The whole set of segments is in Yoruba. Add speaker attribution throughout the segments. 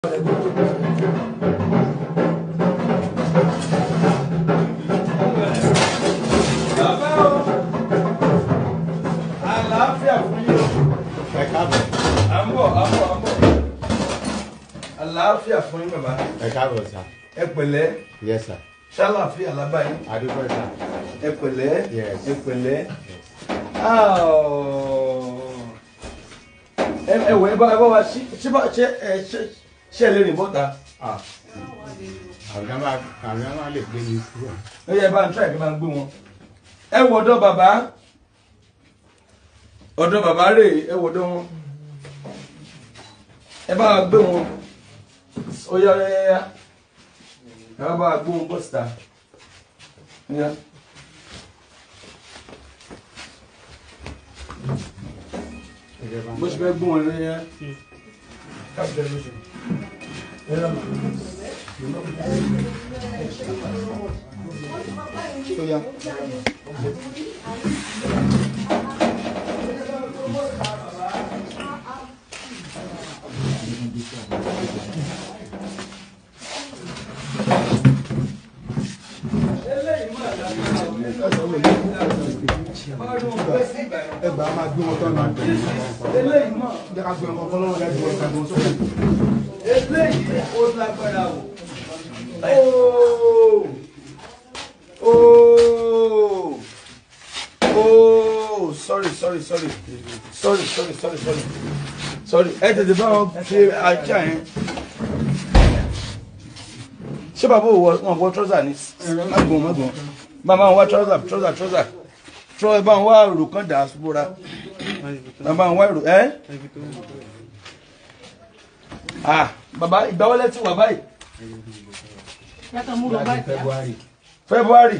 Speaker 1: àlàáfíà fún yín o.
Speaker 2: ẹ káàbọ̀
Speaker 1: à ń bọ̀ à ń bọ̀ à ń bọ̀. àlàáfíà fún yín bàbá.
Speaker 2: ẹ káàbọ̀ sà
Speaker 1: ẹ pẹ̀lẹ́
Speaker 2: yes sà
Speaker 1: ṣàlàáfíà lábàáyé.
Speaker 2: adúpẹ́ sà
Speaker 1: ẹ pẹ̀lẹ́
Speaker 2: Yes.
Speaker 1: ẹ pẹ̀lẹ́. ẹ ẹ wọ ẹ bá ẹ bá wa ṣí ṣé bá ṣe ẹ ṣe ṣe lè rìn bọ́ta.
Speaker 2: àgbà máa àgbà máa lè gbé mi kúrò
Speaker 1: ó yẹ bá ń tíra kí n máa gbé wọn. ẹ wọ ọ̀dọ̀ bàbá ọ̀dọ̀ bàbá rè é wọ ọ̀dọ̀ wọn. ẹ bá wa gbé wọn. ó yá yá yá yá. ẹ bá wa gbé wọn bọ́ síta. Ó yá. bó ṣe fẹ́ gbé wọn ló yá. káfíńtà ló ṣe. Ó yá.
Speaker 3: ẹgbàá máa gbé wọn tán náà
Speaker 1: eléyìí mọ̀
Speaker 3: jẹ́ ká gbé wọn kọ́kọ́ lọ́wọ́ lẹ́gbẹ̀ẹ́ wọn kàgbọ́n sókè.
Speaker 1: eléyìí ó lágbára o. Ooo ooo ooo sorry sorry sorry sorry sorry sorry sorry sorry ẹ tètè bá wọn ṣe ajá yẹn. ṣé bàbá ò wọ wọn wọ trọ́sà ni má gbọ́n má gbọ́n bàbá wọn wá trọ́sà trọ́sà trọ́sà trọ́ ẹ bá wọn wá èrò kan dà á bóra bàbá wọn wá èrò ẹ́ ah bàbá ìgbà wọlé ti wà báyìí
Speaker 4: Yàtọ̀ mú lọ báyìí.
Speaker 2: february
Speaker 1: february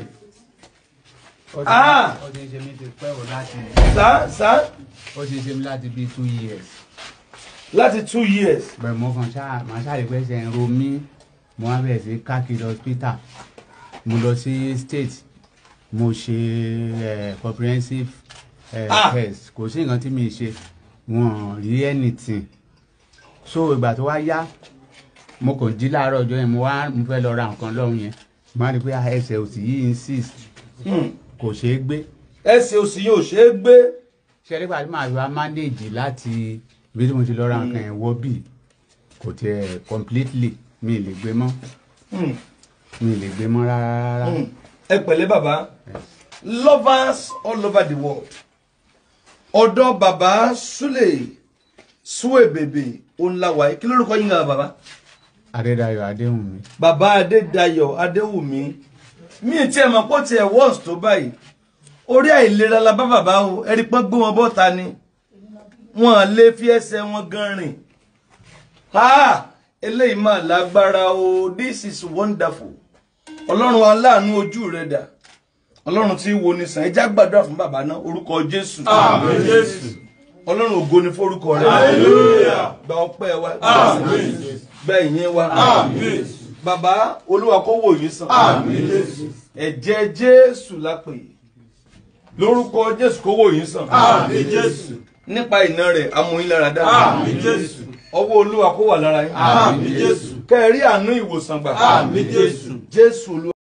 Speaker 1: Ah!
Speaker 2: ó ti ṣe mí ti pẹ́ wò láti
Speaker 1: sá sá
Speaker 2: ó ti ṣe mí láti bíi two years
Speaker 1: láti two years
Speaker 2: bẹ́ẹ̀ mo kàn ṣáà màá ṣáà lè pẹ́ ṣe ń ro mí mo wá bẹ̀rẹ̀ sí káàkiri hospital mo lọ sí state mo ṣe eh, comprehensive eh,
Speaker 1: Ah!
Speaker 2: test kò sí nǹkan tí mi ṣe wọn rí anything so ìgbà tó wá yá mo kàn jí láàárọ̀ ọjọ́ yẹn mo wá mo fẹ́ lọ ra nǹkan lọ́hùn yẹn mo wá rí i pé ah, ẹsẹ̀ òsì yìí insist
Speaker 1: Hmm.
Speaker 2: kò ṣeé gbé
Speaker 1: ẹsẹ̀ òsì yóò ṣe é gbé
Speaker 2: ṣe nígbà tí màá wá manage láti ibi tí mo ti lọ ra nǹkan yẹn wọ́ bì kò tiẹ̀ completely mi ì lè gbé mọ́
Speaker 1: Hmm.
Speaker 2: mi ì lè gbé mọ́ rárá rárá
Speaker 1: Hmm. ẹ pẹ̀lẹ́ bàbá lovers all over the world ọ̀dọ̀ bàbá súlè súwè bèbè òǹlàwà kí lórúkọ yín gan bàbá
Speaker 2: Adédayọ̀ Adéhùnmí
Speaker 1: bàbá adédayọ̀ adéwùmí mi ì tiẹ̀ mọ̀ pé ó tiẹ̀ wọ́ọ̀sì tó báyìí orí àìlera la bá bàbá o ẹ̀rí pọ́n gbé wọn bọ́ta ni wọn lè fi ẹsẹ̀ wọn gan rìn ha eléyìí mà lágbára o this is wonderful ọlọ́run aláàánú ojú rẹ̀ dà ọlọ́run tí wo ni sàn ẹjá gbàdúrà fún bàbá náà orúkọ jésù
Speaker 5: Àmín Jésù.
Speaker 1: ọlọ́run ògo ni forúkọ rẹ̀
Speaker 5: Hallelujah.
Speaker 1: gba ọpẹ́ wa
Speaker 5: Àmín.
Speaker 1: gba ìyìn wa
Speaker 5: Àmín.
Speaker 1: bàbá olúwa kó wò yín sàn
Speaker 5: Àmín Jésù.
Speaker 1: ẹ̀jẹ̀ jésù lápè lórúkọ jésù kó wò yín sàn
Speaker 5: Àmín Jésù.
Speaker 1: nípa ìná rẹ̀ amóyin lára dá
Speaker 5: Àmín Jésù.
Speaker 1: ọwọ́ olúwa kó wà lára yín
Speaker 5: Àmín Jésù.
Speaker 1: kẹ́ ẹ rí àánú ìwòsàn gbà
Speaker 5: Àmín Jésù.
Speaker 1: jésù olúwa.